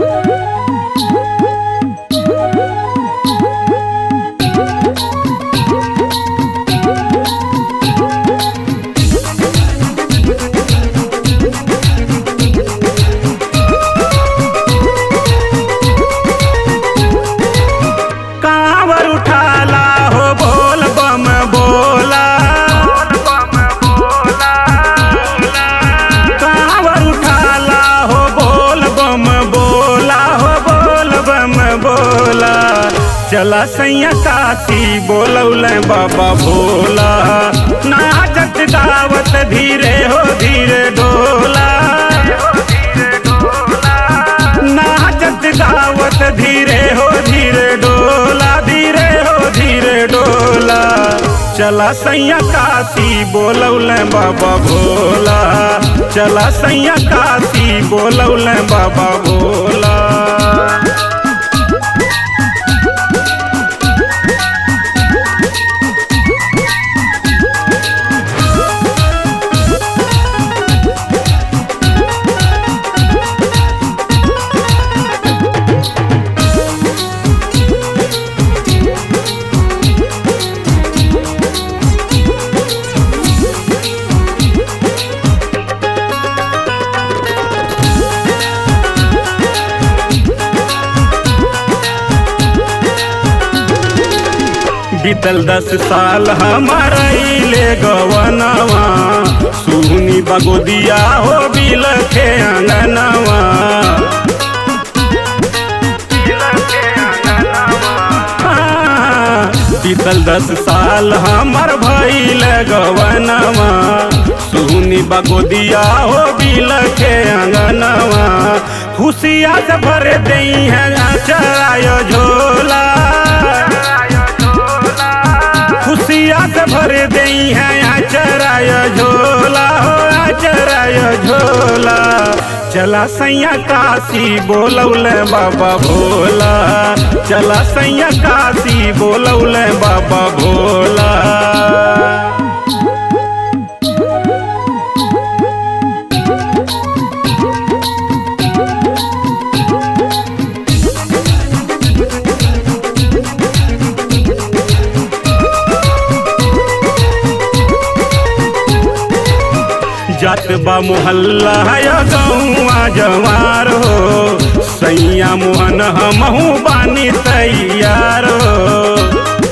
कांवर उठाला हो बोल बम बोला कांवर उठाला हो बोल बम बोला हो बोल बम बोला चला सैया काशी बोलौल बाबा भोला नाचत दावत धीरे हो धीरे डोला नाचत गावत धीरे हो धीरे डोला धीरे हो धीरे डोला चला सैया काशी बोलौल बाबा भोला चला सैया काशी बोलौल बाबा भोला बीतल दस साल हमारा ले गवनवा सुनी बगोदिया हो बिल के अंगनवा हाँ, बीतल दस साल हमर भइल गवनवा सुनी बगोदिया हो बिल के अंगनवा खुशिया से भर दई है चरायो झोला खुशिया से भर दई है आचराय झोला हो आचराय झोला चला सैया काशी बोलौल बाबा भोला चला सैया काशी बोलौल बाबा भोला जात बा मोहल्ला है गौआ जवार हो सैया मोहन हमहू बानी तैयार हो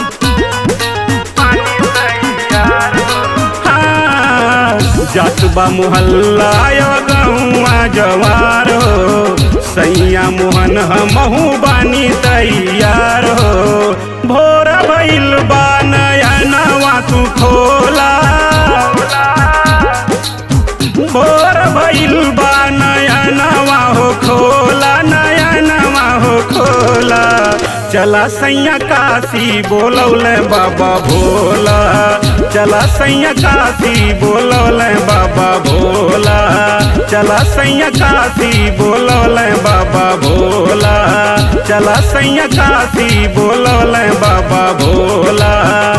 हाँ, जात बा मोहल्ला है गौआ जवार हो सैया मोहन हमहू बानी तैयार हो भोर भइल बा नया नवा तू खोला भोर भइल बा नया नवा हो खोला नया नवा हो खोला चला सैया काशी बोलौल बाबा भोला चला सैया काशी बोलौल बाबा भोला चला सैया काशी बोलौल बाबा भोला चला सैया काशी बोलौल बाबा भोला